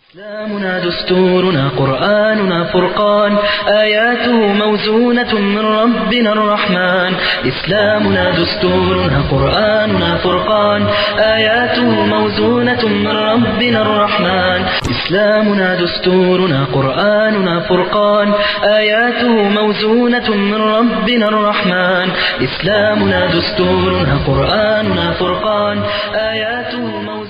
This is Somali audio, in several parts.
إسلامنا دستورنا قرآننا فرقان آياته موزونة من ربنا الرحمن إسلامنا دستورنا قرآننا فرقان آياته موزونة من ربنا الرحمن إسلامنا دستورنا قرآننا فرقان آياته موزونة من ربنا الرحمن إسلامنا دستورنا قرآننا فرقان آياته موزونة من ربنا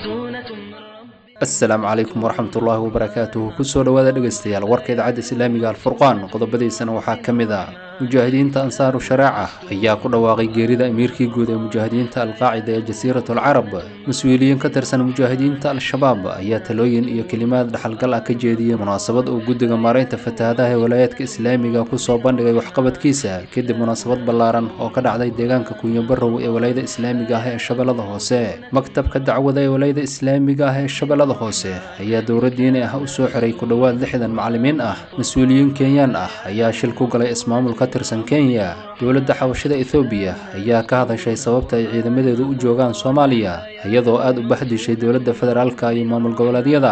asalaamu calaykum waraxmatullaahi wabarakaatuhu kusoo dhowaada dhegaystayaal warka idaacadda islaamiga alfurqaan qodobadiisana waxaa ka mid ah mujaahidiinta ansaaru sharaaca ayaa ku dhawaaqay geerida amiirkii guud ee mujaahidiinta alqaacida ee jasiirat alcarab mas-uuliyiin ka tirsan mujaahidiinta al-shabaab ayaa talooyin iyo kelimaad dhaxalgal ah ka jeediyey munaasabad uu guddiga maaraynta fatahaadaha ee walaayaadka islaamiga kusoo bandhigay waxqabadkiisa kadib munaasabad ballaaran oo ka dhacday deegaanka kunyabarow ee walaayada islaamiga ah ee shabeellada hoose maktabka dacwada ee walaayada islaamiga ah ee shabeellada hoose ayaa dowlad diini ah u soo xiray ku dhowaad lixdan macallimiin ah mas-uuliyiin kenyaan ah ayaa shil ku galay ismaamul ka tirsan kenya dowladda xabashada ethoobiya ayaa ka hadashay sababta ay ciidamadeedu u joogaan soomaaliya iyadoo aada u baxdishay dowladda federaalka iyo maamul goboleedyada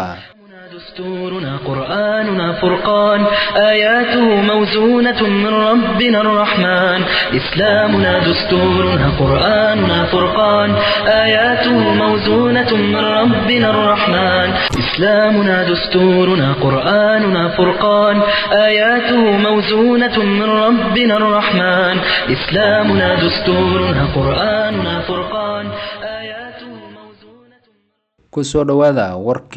دستورنا قرآننا فرقان آياته موزونة من ربنا الرحمن إسلامنا دستورنا قرآننا فرقان آياته موزونة من ربنا الرحمن إسلامنا دستورنا قرآننا فرقان آياته موزونة من ربنا الرحمن إسلامنا دستورنا قرآننا فرقان آياته موزونة kusoo dhowaada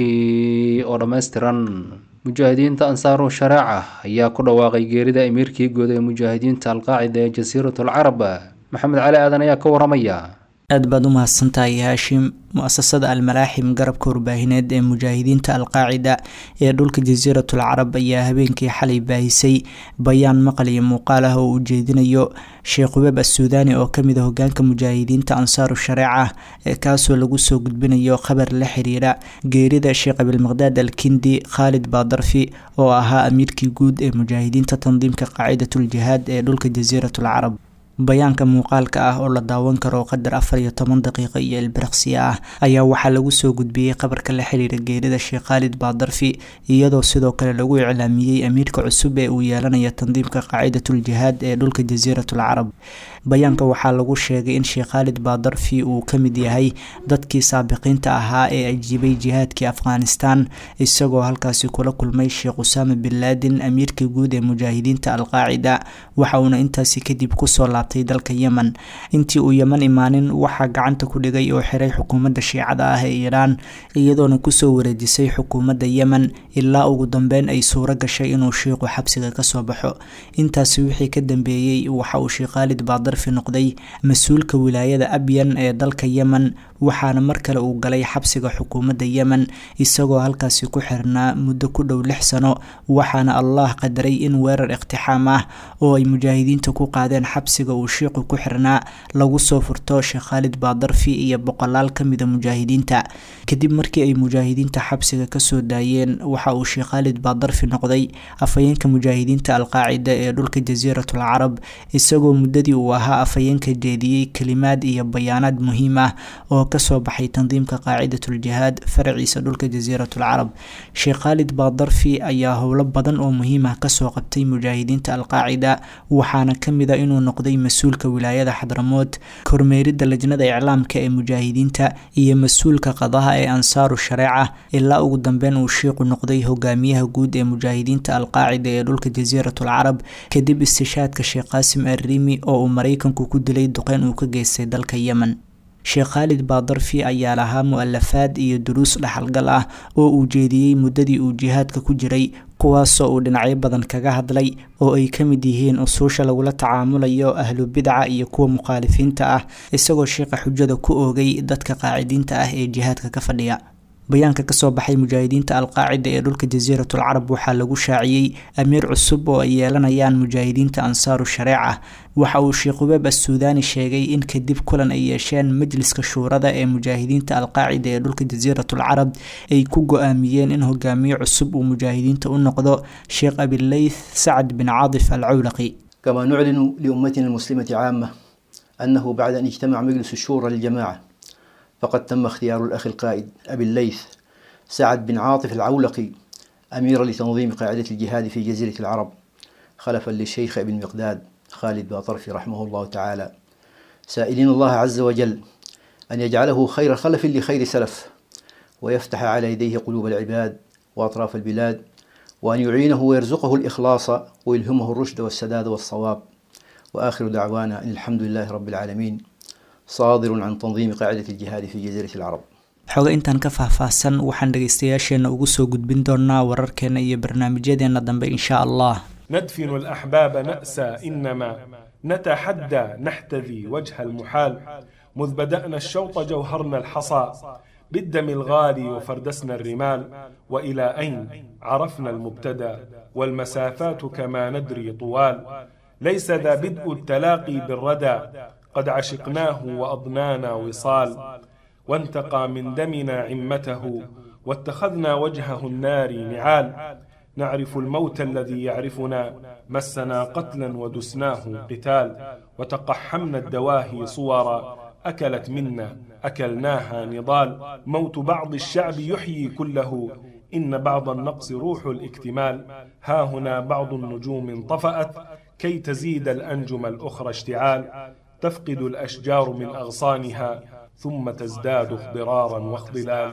warkii oo dhammaystiran mujaahidiinta ansaaru sharaaca ayaa ku dhawaaqay geerida amiirkii guud ee mujaahidiinta alqaacida ee jasiirat alcarab maxamed cali aadan ayaa ka waramaya aad baad u mahadsantahay haashim mu-asasada almalaaxim garabka warbaahineed ee mujaahidiinta alqaacida ee dhulka jasiiratul carab ayaa habeenkii xalay baahisay bayaan maqal iyo muuqaal ah oo uu jeedinayo sheekh ubeeb assuudaani oo kamid a hogaanka mujaahidiinta ansaaru shareeca ee kaasoo lagu soo gudbinayo khabar la xiriira geerida sheekh abilmaqdaad alkindi khaalid baadarfi oo ahaa amiirkii guud ee mujaahidiinta tandiimka qaacidatul jihaad ee dhulka jasiiratul carab bayaanka muuqaalka ah oo la daawan karo qadar afar iyo toban daqiiqo iyo ilbiriqsiya ah ayaa waxaa lagu soo gudbiyey qabarka la xiriira geerida sheekh khaalid baadarfi iyadoo sidoo kale lagu iclaamiyey amiirka cusub ee uu yeelanaya tandiimka qaacidatul jihaad ee dhulka jasiiratul carab bayaanka waxaa lagu sheegay in sheekh khaalid baadarfi uu ka mid yahay dadkii saabiqiinta ahaa ee ajiibay jihaadkii afghanistan isagoo halkaasi kula kulmay sheekh usaama bin laadin amiirka guud ee mujaahidiinta alqaacida waxa uuna intaasi kadib kusoo laabtay dalka yemen intii uu yeman imaanin waxaa gacanta ku dhigay oo xiray xukuumadda shiicada ah ee iiraan iyadoona kusoo wareejisay xukuumadda yemen ilaa ugu dambeyn ay suuro gashay inuu shiiqu xabsiga kasoo baxo intaasi wixii ka dambeeyey waxa uu sheekh khaalid baadarfi noqday mas-uulka wilaayada abyan ee dalka yemen waxaana mar kale uu galay xabsiga xukuumadda yemen isagoo halkaasi ku xirnaa muddo ku dhow lix sano waxaana allah qadaray in weerar iqtixaam ah oo ay mujaahidiinta ku qaadeen xabsiga uu shiiqu ku xirnaa lagu soo furto sheekh khaalid baadarfi iyo boqolaal kamida mujaahidiinta kadib markii ay mujaahidiinta xabsiga kasoo daayeen waxa uu sheekh khaalid baadarfi noqday afhayeenka mujaahidiinta alqaacida ee dhulka jasiiratul carab isagoo muddadii uu ahaa afhayeenka jeediyey kelimaad iyo bayaanaad muhiim ah oo kasoo baxay tandiimka qaacidatul jihaad faraciisa dhulka jasiiratul carab sheekh khaalid baadarfi ayaa howlo badan oo muhiim ah kasoo qabtay mujaahidiinta alqaacida waxaana kamid a inuu noqday mas-uulka wilaayada xadramood kormeeridda lajnada iclaamka ee mujaahidiinta iyo mas-uulka qadaha ee ansaaru shareeca ilaa ugu dambeyn uu shiiqu noqday hogaamiyaha guud ee mujaahidiinta alqaacida ee dhulka jasiiratul carab kadib istishaadka sheekh qaasim arriimi oo uu maraykanku ku dilay duqeyn uu ka geystay dalka yemen sheekh khaalid baadarfi ayaa lahaa mu-alafaad iyo duruus dhaxalgal ah oo uu jeediyey muddadii uu jihaadka ku jiray kuwaasoo uu dhinacyo badan kaga hadlay oo ay ka mid yihiin usuusha lagula tacaamulayo ahlu bidca iyo kuwa mukhaalifiinta ah isagoo sheekha xujada ku oogay dadka qaacidiinta ah ee jihaadka ka fadhiya bayaanka kasoo baxay mujaahidiinta alqaacida ee dhulka jasiiratul carab waxaa lagu shaaciyey amiir cusub oo ay yeelanayaan mujaahidiinta ansaaru shareeca waxa uu sheekh ubeeb assuudaani sheegay in kadib kulan ay yeesheen majliska shuurada ee mujaahidiinta alqaacida ee dhulka jasiiratul carab ay ku go-aamiyeen in hogaamiye cusub uu mujaahidiinta u noqdo sheekh abileyth sacad bin caadif alcawlaqi كما نعلن لأمتنا المسلمة عامة أنه بعد أن اجتمع مجلس الشورى للجماعة فقد تم اختيار الأخ القائد أبي الليث سعد بن عاطف العولقي أميرا لتنظيم قاعدة الجهاد في جزيرة العرب خلفا للشيخ ابن مقداد خالد باطرفي رحمه الله تعالى سائلين الله عز وجل أن يجعله خير خلف لخير سلف ويفتح على يديه قلوب العباد وأطراف البلاد وأن يعينه ويرزقه الإخلاص ويلهمه الرشد والسداد والصواب وآخر دعوانا أن الحمد لله رب العالمين صادر عن تنظيم قاعدة الجهاد في جزيرة العرب xoga intaan ka faahfaahsan waxaan dhegaystayaasheenna ugu soo gudbin doonaa wararkeena iyo barnaamijyadeena dambe insha allah ندفن الأحباب نأسى إنما نتحدى نحتذي وجه المحال مذ بدأنا الشوط جوهرنا الحصى بالدم الغالي وفردسنا الرمال وإلى أين عرفنا المبتدى والمسافات كما ندري طوال ليس ذا بدء التلاقي بالردى قد عشقناه وأضنانا وصال وانتقى من دمنا عمته واتخذنا وجهه النار نعال نعرف الموت الذي يعرفنا مسنا قتلا ودسناه قتال وتقحمنا الدواهي صورا أكلت منا أكلناها نضال موت بعض الشعب يحيي كله إن بعض النقص روح الاكتمال ها هنا بعض النجوم انطفأت كي تزيد الأنجم الأخرى اشتعال تفقد الأشجار من أغصانها ثم تزداد اخضرارا واخضلال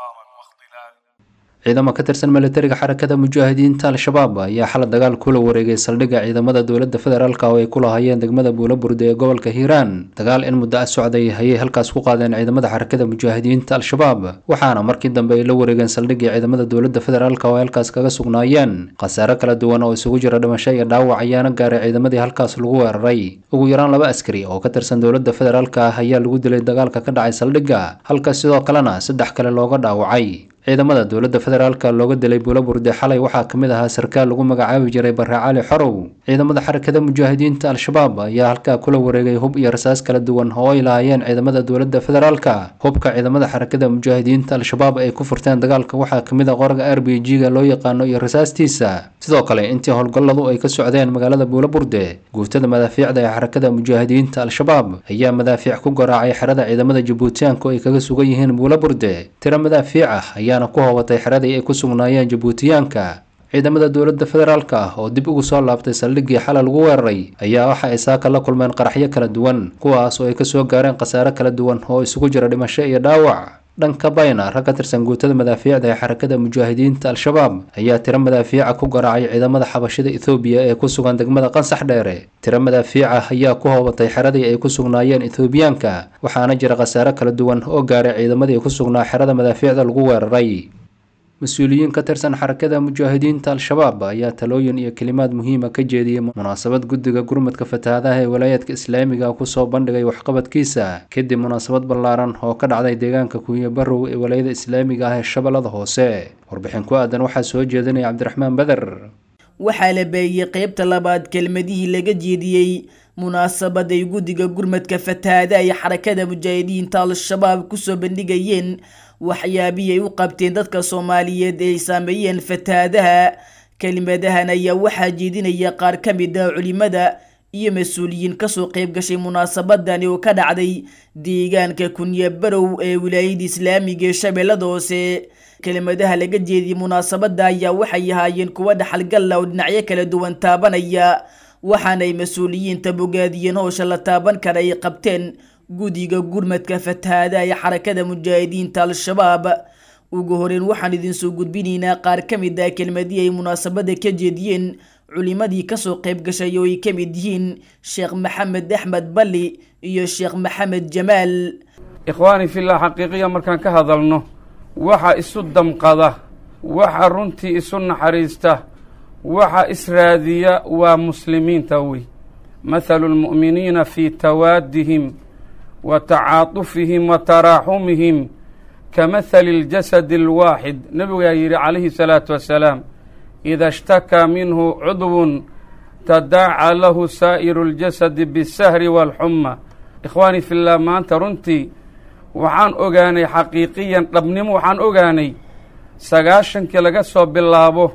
ciidamo ka tirsan militariga xarakada mujaahidiinta al-shabaab ayaa xalay dagaal kula wareegay saldhigga ciidamada dowladda federaalk oo ay ku lahaayeen degmada buulaburde ee gobolka hiiraan dagaal in muddo ah socday ayay halkaas ku qaadeen ciidamada xarakada mujaahidiinta al-shabaab waxaana markii dambe ay la wareegeen saldhiggii ciidamada dowladda federaalk oo ay halkaas kaga sugnaayeen khasaare kala duwan oo isugu jira dhimasho iyo dhaawac ayaana gaaray ciidamadii halkaas lagu weeraray ugu yaraan laba askari oo ka tirsan dowladda federaalk ah ayaa lagu dilay dagaalka ka dhacay saldhigga halkaas sidoo kalena saddex kale looga dhaawacay ciidamada dowladda federaalka looga dilay buulaburde xalay waxaa ka mid ahaa sarkaal lagu magacaabi jiray barre cali xorow ciidamada xarakada mujaahidiinta al-shabaab ayaa halkaa kula wareegay hub iyo rasaas kala duwan oo ay lahaayeen ciidamada dowladda federaalka hubka ciidamada xarakada mujaahidiinta al-shabaab ay ku furteen dagaalka waxaa ka mid ah qoraga r b g-ga loo yaqaano iyo rasaastiisa sidoo kale intii howlgalladu ay ka socdeen magaalada buulaburde guutada madaafiicda ee xarakada mujaahidiinta al-shabaab ayaa madaafiic ku garaacay xerada ciidamada jabuutiyaanku ay kaga sugan yihiin buulaburde tiro madaafiic ah ayaa ku hoobatay xeradii ay ku sugnaayeen jabuutiyaanka ciidamada dowladda federaalk ah oo dib ugu soo laabtay saldhiggii xalay lagu weeraray ayaa waxa ay saaka la kulmeen qaraxyo kala duwan kuwaas oo ay kasoo gaareen khasaare kala duwan oo isugu jira dhimasho iyo dhaawac dhanka bayna rag ka tirsan guutada madaafiicda ee xarakada mujaahidiinta al-shabaab ayaa tiro madaafiica ku garaacay ciidamada xabashida ethoobiya ee ku sugan degmada qansax dheere tiro madaafiica ayaa ku hoobatay xeradii ay ku sugnaayeen ethoobiyaanka waxaana jira khasaare kala duwan oo gaaray ciidamadii ku sugnaa xerada madaafiicda lagu weeraray mas-uuliyiin ka tirsan xarakada mujaahidiinta al-shabaab ayaa talooyin iyo kelimaad muhiima ka jeediyey munaasabad guddiga gurmadka fatahaadaha ee walaayaadka islaamiga kusoo bandhigay waxqabadkiisa kadib munaasabad ballaaran oo ka dhacday deegaanka kuunya barow ee walaayada islaamiga ah ee shabeellada hoose warbixin ku aadan waxaa soo jeedinaya cabdiraxmaan beder waxaa la beeyey qeybta labaad kelmadihii laga jeediyey munaasabad ay guddiga gurmadka fatahaadaha ee xarakada mujaahidiinta al-shabaab kusoo bandhigayeen waxyaabihii ay u qabteen dadka soomaaliyeed ee ay saameeyeen fatahaadaha kelimadahan ayaa waxaa jeedinaya qaar ka mid ah culimada iyo mas-uuliyiin kasoo qeyb gashay munaasabadani oo ka dhacday deegaanka kunye barow ee wilaayada islaamiga ee shabeellada hoose kelimadaha laga jeediyey munaasabada ayaa waxay ahaayeen kuwa dhaxalgalla oo dhinacyo kala duwan taabanaya waxaanay mas-uuliyiinta bogaadiyeen howsha la taaban kara ay qabteen guddiga gurmadka fatahaadaha ee xarakada mujaahidiinta al-shabaab ugu horeyn waxaan idinsoo gudbinaynaa qaar ka mid ah kelmadii ay munaasabada ka jeediyeen culimadii kasoo qayb gashay oo ay ka mid yihiin sheekh maxamed axmed balli iyo sheekh maxamed jamaal ikhwaani fillah xaqiiqiya markaan ka hadalno waxa isu damqada waxa runtii isu naxariista waxa israadiya waa muslimiinta wey mathalu lmu'miniina fii tawaadihim wa tacaatufihim wa taraaxumihim ka mathali اljasadi اlwaaxid nebigaa yidhi calayhi salaatu wassalaam ida ishtakaa minhu cudwun tadaaca lahu saa'iru اljasadi bisahri wاlxuma ikhwaani fillah maanta runtii waxaan ogaanay xaqiiqiyan dhabnimo waxaan ogaanay sagaashankii laga soo bilaabo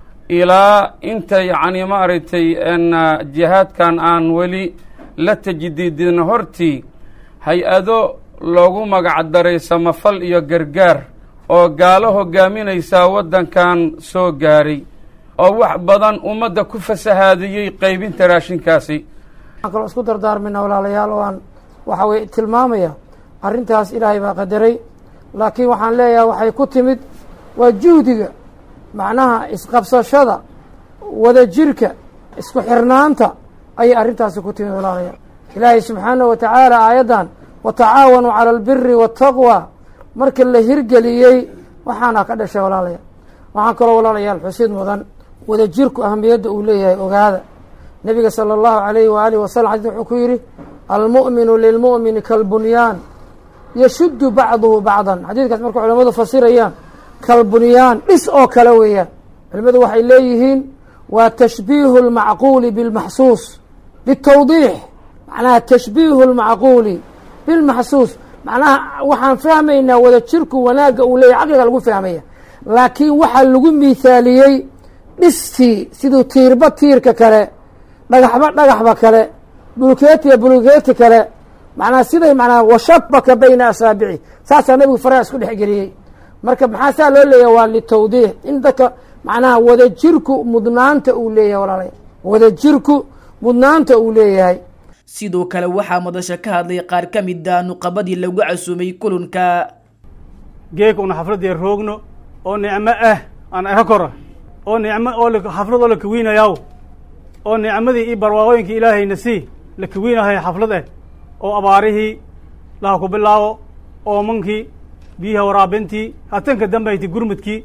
ilaa inta yacni maaragtay jihaadkan aan weli la tajdiidin hortii hay-ado loogu magac daray samafal iyo gargaar oo gaalo hogaaminaysaa waddankan soo gaaray oo wax badan ummadda ku fasahaadiyey qaybinta raashinkaasi waxaan kaloo isku dardaarmayna walaalayaal oo aan waxa weye tilmaamaya arrintaas ilaahay baa qadaray laakiin waxaan leeyahay waxay ku timid waa juhdiga macnaha isqabsashada wada jirka isku xirnaanta ayay arrintaasi ku timid walaalayaal ilaahay subxaanahu wa tacaala aayaddan watacaawanuu cala albiri waataqwa marka la hirgeliyey waxaana ka dhashay walaalayaal waxaan kaloo walaalayaal xusid mudan wada jirku ahamiyadda uu leeyahay ogaada nebiga sala allahu alayhi waaalih wasalam xadis wuxuu ku yidhi almu'minu lilmu'mini kalbunyaan yashuddu bacduhu bacdan xadiidkaas marka culamadu fasirayaan kalbunyaan dhis oo kale weeyaan culimadu waxay leeyihiin waa tashbiihu lmacquuli bilmaxsuus litawdiix macnaha tashbiihu lmacquuli bilmaxsuus macnaha waxaan fahmaynaa wada jirku wanaagga uu leeyahy caqliga lagu fahmaya laakiin waxaa lagu miithaaliyey dhistii siduu tiirba tiirka kale dhagaxba dhagaxba kale bulkeetiya bulkeeti kale macnaa siday manaa washabaka bayna asaabici saasaa nabigu faraha isku dhexgeliyey marka maxaa saa loo leeyahay waa litawdiix in dadka macnaha wada jirku mudnaanta uu leeyahay walaalaya wada jirku mudnaanta uu leeyahay sidoo kale waxaa madasha ka hadlay qaar ka mida nuqabadii lagu casuumay kulanka geeka una xafladii roogno oo nicmo ah aan aha kora oo nicmo oo xaflad oo la kawiinayaw oo nicmadii iyo barwaaqooyinkii ilaahayna sii la kawiinahay xaflad ah oo abaarihii laha ku bilaabo oomankii biyaha waraabintii hatanka dambayti gurmudkii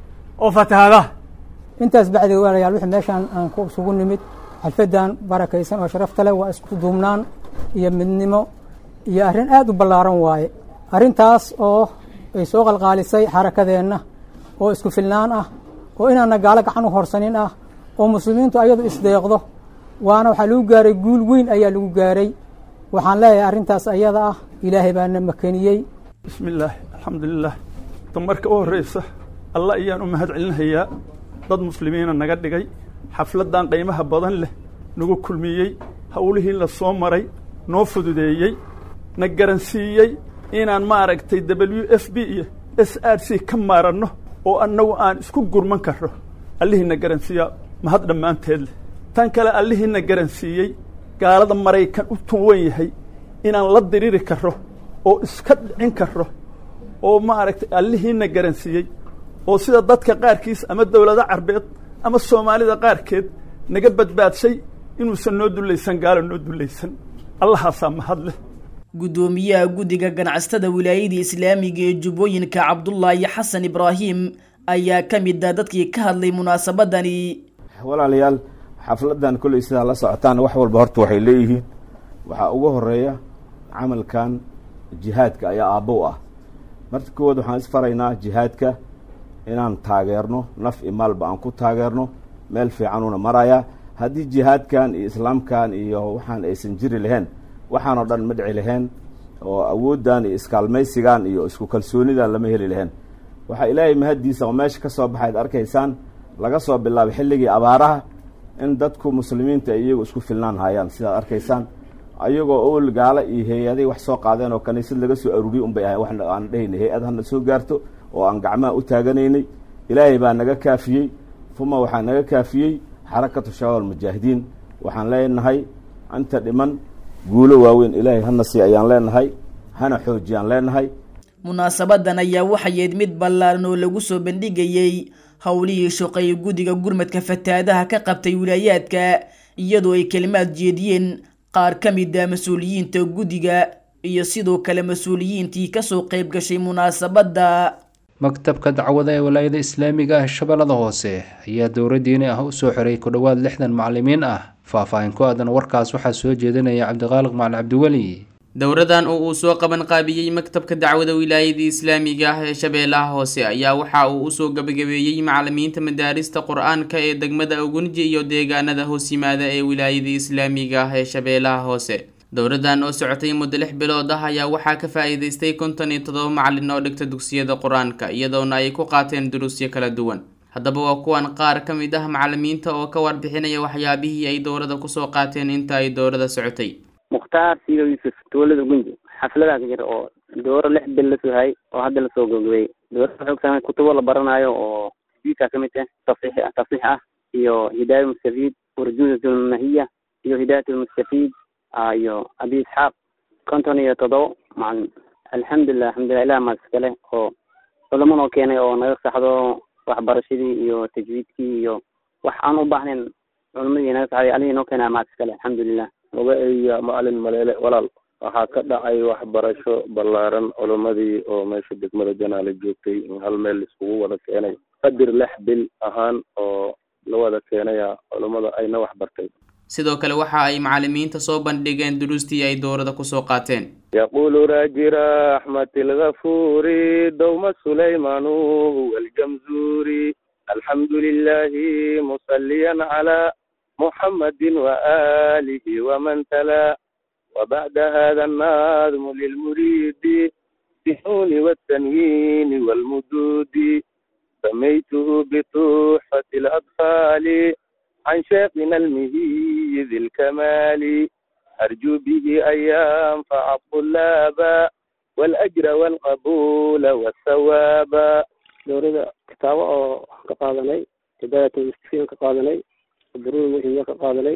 oo fatahaadaha intaas bacdi walayaal wixii meeshaan aan ku isugu nimid xalfadan barakaysan oo sharafta leh waa isku duubnaan iyo midnimo iyo arrin aad u ballaaran waaye arrintaas oo ay soo qalqaalisay xarakadeenna oo isku filnaan ah oo inaana gaalo gacan u horsanin ah oo muslimiintu ayadu isdeeqdo waana waxaa lagu gaaray guul weyn ayaa lagu gaaray waxaan leeyahay arrintaas ayada ah ilaahay baana makeniyey bismi illaahi alxamdulilah damarka u horreysa allah ayaan u mahad celinhayaa dad muslimiina naga dhigay xafladdan qiimaha badan leh nagu kulmiyey howlihii la soo maray noo fududeeyey na garansiiyey inaan maaragtay w f b iyo s r c ka maaranno oo annagu aan isku gurman karro allihiina garansiiyaa mahad dhammaanteed leh tan kale allihiina garansiiyey gaalada maraykan u tuwan yahay inaan la diriri karro oo iska dhicin karro oo maaragtay allihiina garansiiyey oo sida dadka qaarkiis ama dowlado carbeed ama soomaalida qaarkeed naga badbaadshay inuusan noo dullaysan gaalo noo dullaysan allahaasaa mahad leh guddoomiyaha guddiga ganacsatada wilaayada islaamiga ee jubbooyinka cabdullaahi xasan ibraahim ayaa ka mid ah dadkii ka hadlay munaasabadani walaalayaal xafladan kolley sidaa la socotaan wax walba horta waxay leeyihiin waxaa ugu horeeya camalkan jihaadka ayaa aabbow ah marka koowaad waxaan isfaraynaa jihaadka inaan taageerno naf i maalba aan ku taageerno meel fiicanuuna maraya haddii jihaadkan iyo islaamkan iyo waxaan aysan jiri lahayn waxaanoo dhan ma dhici lahayn oo awooddan iyo iskaalmaysigan iyo isku kalsoonidan lama heli lahayn waxaa ilaahay mahaddiisa oo meesha ka soo baxayd arkaysaan laga soo bilaabay xilligii abaaraha in dadku muslimiinta ay iyagu isku filnaan hayaan sidaad arkaysaan ayagoo owel gaalo iyo hay-aday wax soo qaadeen oo kaniisad laga soo aruuriyey unbay ahayn wax aan dhehayna hay-ad hana soo gaarto oo aan gacmaha u taaganaynay ilaahay baa naga kaafiyey uma waxaa naga kaafiyey xarakatu shabaab almujaahidiin waxaan leenahay inta dhiman guulo waaweyn ilaahay hana sii ayaan leenahay hana xoojiyaan leenahay munaasabadan ayaa waxayeed mid ballaaran oo lagu soo bandhigayey howlihii shaqeeye guddiga gurmadka fataadaha ka qabtay wilaayaadka iyadoo ay kelimaad jeediyeen qaar ka mid a mas-uuliyiinta guddiga iyo sidoo kale mas-uuliyiintii kasoo qayb gashay munaasabadda maktabka dacwada ee walaayada islaamiga ah shabeellada hoose ayaa dowra diini ah u soo xiray ku dhowaad lixdan macalimiin ah faah-faahin ku aadan warkaas waxaa soo jeedinaya cabdiqaaliq macali cabdiweli dowradan oo uu soo qaban qaabiyey maktabka dacwada wilaayada islaamiga ah ee shabeellaha hoose ayaa waxa uu usoo gabagabeeyey macalimiinta madaarista qur-aanka ee degmada ugunji iyo deegaanada hoos yimaada ee wilaayada islaamiga ah ee shabeellaha hoose dowradan oo socotay muddo lix bilood ah ayaa waxaa ka faa-iideystay konton iyo toddoba macalin oo dhigta dugsiyada qur-aanka iyadoona ay ku qaateen duruusyo kala duwan haddaba waa kuwan qaar ka mid ah macalimiinta oo ka warbixinaya waxyaabihii ay dowrada kusoo qaateen inta ay dowrada socotay mukhtaar siido yuusuf tuulada gunji xafladaa ka jira oo dooro lix bil lasoo hayay oo hadda lasoo gabagabeeyey dowladda waxay ogtahay kutubo la baranayo oo diidka ka mid ah tafsiix tafsiix ah iyo hidaaya mustafiid urjuudat lmahiya iyo hidaayat lmustafiid iyo abi isxaaq konton iyo toddoba macalin alxamdulilah alxamdulilah ilah maad iskale oo culamanoo keenay oo naga saxdo waxbarashadii iyo tajwiidkii iyo wax aan u baahnayn culamadii naga saxday alihii noo keenay maad iskale alxamdulilah magaceeya macalin maleele walaal waxaa ka dhacay waxbarasho ballaaran culimmadii oo meesha degmada janaale joogtay in hal meel laiskugu wada keenay qadir lix bil ahaan oo la wada keenaya culimmada ayna wax bartay sidoo kale waxa ay macalimiinta soo bandhigeen duruustii ay dowrada kusoo qaateen yaqulu raajira axmed ilgafuri dowma sulaymanu huwa aljamzuri alxamdu lilahi musaliyan cala muxamadin waalihi waman tala وبعد هذا النظم للمريد بالنون والتنوين والمدود سميته بتحفة الأطفال عن شيخنا المهي ذي الكمال أرجو به أن ينفع الطلاب والأجر والقبول والثواب دورida kitaabo oo ka qaadanay hidaayat mustafiin ka qaadanay duruur muhimiya ka qaadanay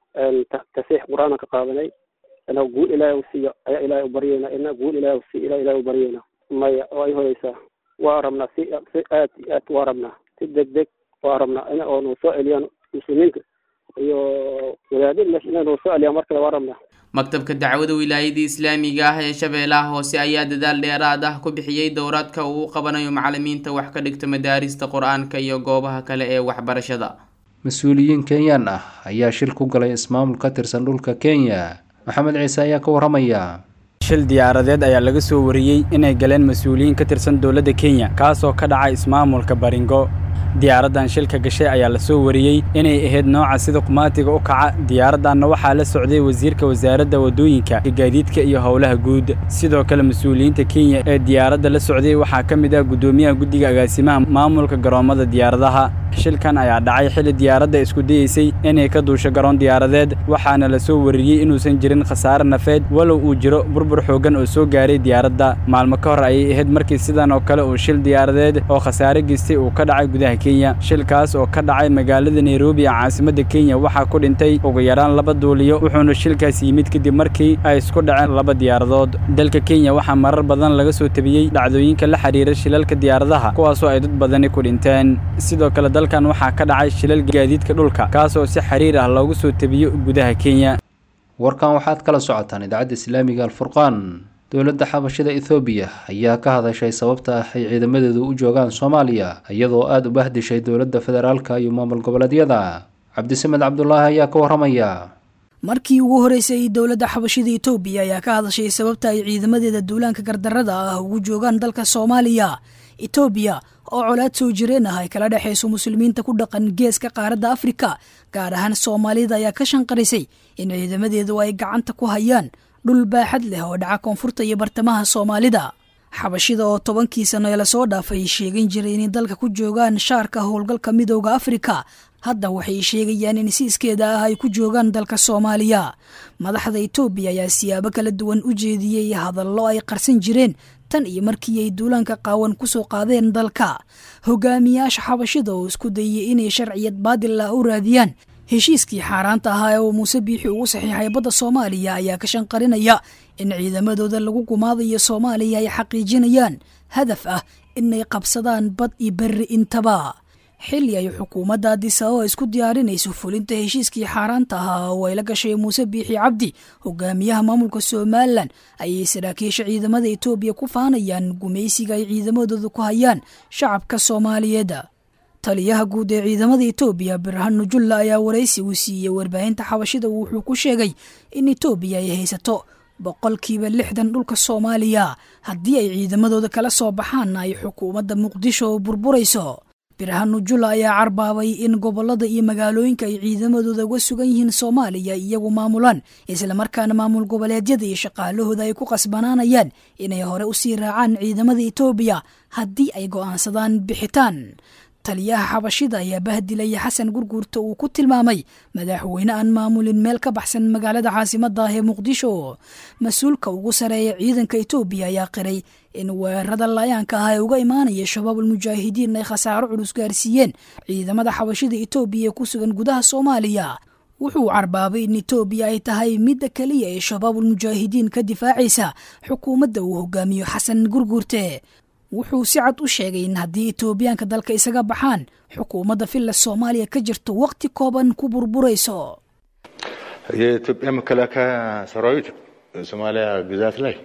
tasiix qur-aana ka qaadanay ina guul ilaahay u siiyo ayaa ilaahay u baryayna ina guul ilaahay u siiyo ilaa ilaahay u baryayna maya waa ay horeysaa waa rabnaa si si aad iyo aad waa rabnaa si deg deg waa rabnaa ina oo noo soo celiyaan muslimiinta iyo wadaadada meesha inay noo soo celiyaan mar kale waa rabnaa maktabka dacwada wilaayadii islaamiga ah ee shabeellaha hoose ayaa dadaal dheeraad ah ku bixiyey dowraadka uu u qabanayo macalimiinta wax ka dhigta madaarista qur-aanka iyo goobaha kale ee waxbarashada mas-uuliyiin kenyaan ah ayaa shil ku galay ismaamul ka tirsan dhulka kenya maxamed ciise ayaa ka waramaya shil diyaaradeed ayaa laga soo wariyey inay galeen mas-uuliyiin ka tirsan dowladda kenya kaasoo ka dhacay ismaamulka baringo diyaaraddan shilka gashay ayaa la soo wariyey inay ahayd nooca sida qumaatiga u kaca diyaaraddanna waxaa la socday wasiirka wasaaradda waddooyinka gaadiidka iyo howlaha guud sidoo kale mas-uuliyiinta kenya ee diyaaradda la socday waxaa ka mid ah guddoomiyaha guddiga agaasimaha maamulka garoommada diyaaradaha shilkan ayaa dhacay xilli diyaaradda isku dayeysay inay ka duusho garoon diyaaradeed waxaana la soo wariyey inuusan jirin khasaare nafeed walow uu jiro burbur xooggan oo soo gaaray diyaaradda maalmo ka hor ayay ahayd markii sidan oo kale uu shil diyaaradeed oo khasaare geystay uu ka dhacay gudaha kenya shilkaas oo ka dhacay magaalada nairobi ee caasimadda kenya waxaa ku dhintay ugu yaraan laba duuliyo wuxuuna shilkaas yimid kadib markii ay isku dhaceen laba diyaaradood dalka kenya waxaa marar badan laga soo tabiyey dhacdooyinka la xiriira shilalka diyaaradaha kuwaasoo ay dad badani ku dhinteen sidoo kale dalkan waxaa ka dhacay shilal gaadiidka dhulka kaasoo si xiriir ah loogu soo tabiyo gudaha kenya warkan waxaad kala socotaan idaacadda islaamiga alfurqaan dowladda xabashada ethoobiya ayaa ka hadashay sababta ah ay ciidamadeedu u joogaan soomaaliya iyadoo aada u bahdishay dowladda federaalka iyo maamul goboleedyada cabdisamed cabdulaahi ayaa ka waramaya markii ugu horeysay dowladda xabashada etoobiya ayaa ka hadashay sababta ay ciidamadeeda duulaanka gardarada ah ugu joogaan dalka soomaaliya etoobiya oo colaad soo jireen ah ay kala dhexayso muslimiinta ku dhaqan geeska qaaradda afrika gaar ahaan soomaalida ayaa ka shanqarisay in ciidamadeedu ay gacanta ku hayaan dhul baaxad leh oo dhaca koonfurta iyo bartamaha soomaalida xabashida oo tobankii sano ee lasoo dhaafay sheegan jiray inay dalka ku joogaan shaarka howlgalka midooda afrika hadda waxay sheegayaan in si iskeeda ah ay ku joogaan dalka soomaaliya madaxda etoobiya ayaa siyaabo kala duwan u jeediyey hadallo ay qarsan jireen tan iyo markii ay duulaanka qaawan kusoo qaadeen dalka hogaamiyaasha xabashida oo isku dayay inay sharciyad baadil ah u raadiyaan heshiiskii xaaraanta ahaa ee uu muuse biixi ugu saxiixay badda soomaaliya ayaa ka shanqarinaya in ciidamadooda lagu gumaadayo soomaaliya ay xaqiijinayaan hadaf ah inay qabsadaan bad iyo berri intaba xilli ay xukuumadda adisababa isku diyaarinayso fulinta heshiiskii xaaraanta ahaa oo ay la gashay muuse biixi cabdi hogaamiyaha maamulka somalilan ayay saraakiisha ciidamada etoobiya ku faanayaan gumaysiga ay ciidamadooda ku hayaan shacabka soomaaliyeed taliyaha guud ee ciidamada etoobiya birhanu julla ayaa waraysi uu siiyey warbaahinta xabashida wuxuu ku sheegay in etoobiya ay haysato boqolkiiba lixdan dhulka soomaaliya haddii ay ciidamadooda kala soo baxaanna ay xukuumadda muqdisho burburayso birhanu julla ayaa carbaabay in gobolada iyo magaalooyinka ay ciidamadooda uga sugan yihiin soomaaliya iyagu maamulaan islamarkaana maamul goboleedyada iyo shaqaalahooda ay ku qasbanaanayaan inay hore usii raacaan ciidamada etoobiya haddii ay go'aansadaan bixitaan taliyaha xabashida ayaa bahdilaya xasan gurguurta uu ku tilmaamay madaxweyne aan maamulin meel ka baxsan magaalada caasimadda ah ee muqdisho mas-uulka ugu sareeya ciidanka etoobiya ayaa qiray in weerarada layaanka ah ee uga imaanaya shabaabul mujaahidiin ay khasaaro culus gaarsiiyeen ciidamada xabashida etoobiya ee ku sugan gudaha soomaaliya wuxuu carbaabay in etoobiya ay tahay midda keliya ee shabaabul mujaahidiin ka difaacaysa xukuumadda uu hogaamiyo xasan gurguurte wuxuu si cad u sheegay in haddii etoobiyaanka dalka isaga baxaan xukuumadda villa soomaaliya ka jirto waqti kooban ku burburayso የኢትዮጵያ መከላከያ ሰራዊት ሶማሊያ ግዛት ላይ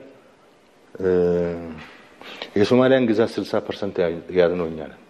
የሶማሊያን ግዛት ስልሳ ፐርሰንት የያዝነው እኛ ነን።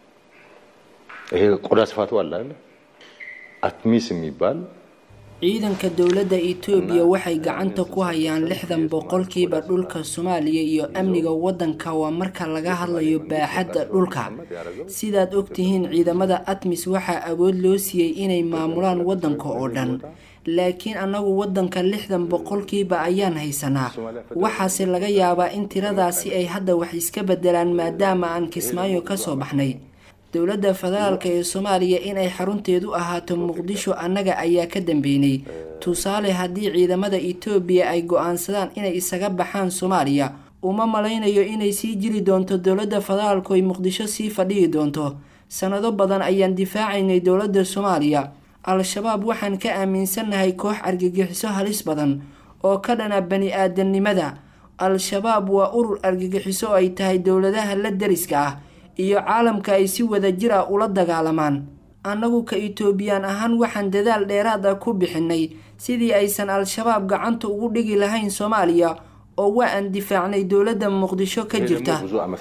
ይሄ ቆዳ ስፋቱ አለ አይደል? አትሚስ የሚባል ciidanka dowladda etoobiya waxay gacanta ku hayaan lixdan boqolkiiba dhulka soomaaliya iyo amniga waddanka waa marka laga hadlayo baaxadda dhulka sidaad ogtihiin ciidamada atmis waxaa awood loo siiyey inay maamulaan waddanka oo dhan laakiin annagu waddanka lixdan boqolkiiba ayaan haysanaa waxaase laga yaabaa in tiradaasi ay hadda wax iska bedelaan maadaama aan kismaayo ka soo baxnay dowladda federaalk ee soomaaliya inay xarunteedu ahaato muqdisho annaga ayaa ka dambeynay tusaale haddii ciidamada etoobiya ay go-aansadaan inay isaga baxaan soomaaliya uma malaynayo inay sii jiri doonto dowladda federaalku ay muqdisho sii fadhihi doonto sannado badan ayaan difaacaynay dowladda soomaaliya al-shabaab waxaan ka aaminsannahay koox argagixiso halis badan oo ka dhana bani aadamnimada al-shabaab waa urur argagixiso oo ay tahay dowladaha la dariska ah iyo caalamka ay si wada jir ah ula dagaalamaan annagu ka etoobiyaan ahaan waxaan dadaal dheeraad ah ku bixinay sidii aysan al-shabaab gacanta ugu dhigi lahayn soomaaliya oo waa aan difaacnay dowladda muqdisho ka jirta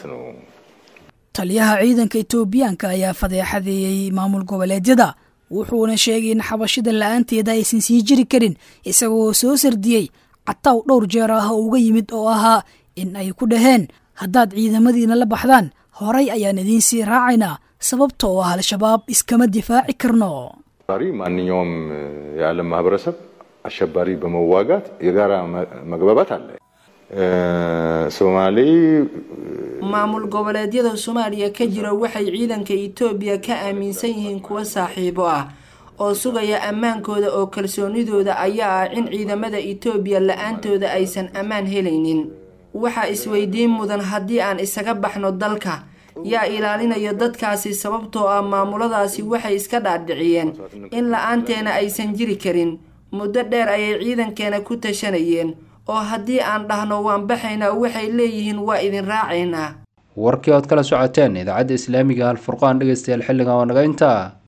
taliyaha ciidanka etoobiyaanka ayaa fadeexadeeyey maamul goboleedyada wuxuuna sheegay in xabashida la-aanteeda aysan sii jiri karin isagoo soo sardiyey cataw dhowr jeer ah oo uga yimid oo ahaa in ay ku dhaheen haddaad ciidamadiina la baxdaan horay ayaan idiin sii raacaynaa sababta oo ah al-shabaab iskama difaaci karno ማንኛውም የዓለም ማህበረሰብ አሸባሪ በመዋጋት የጋራ መግባባት አለ። ሶማሌ maamul goboleedyada soomaaliya ka jira waxay ciidanka etoobiya ka aaminsan yihiin kuwa saaxiibo ah oo sugaya ammaankooda oo kalsoonidooda ayaa ah in ciidamada etoobiya la-aantooda aysan ammaan helaynin waxaa isweydiin mudan haddii aan isaga baxno dalka yaa ilaalinayo dadkaasi sababtoo ah maamuladaasi waxay iska dhaadhiciyeen in la-aanteena aysan jiri karin muddo dheer ayay ciidankeena ku tashanayeen oo haddii aan dhahno waan baxaynaa waxay leeyihiin waa idin raacaynaa warkii ood kala socoteen idaacadda islaamiga alfurqaan dhegeystayaal xilligan waa naga intaa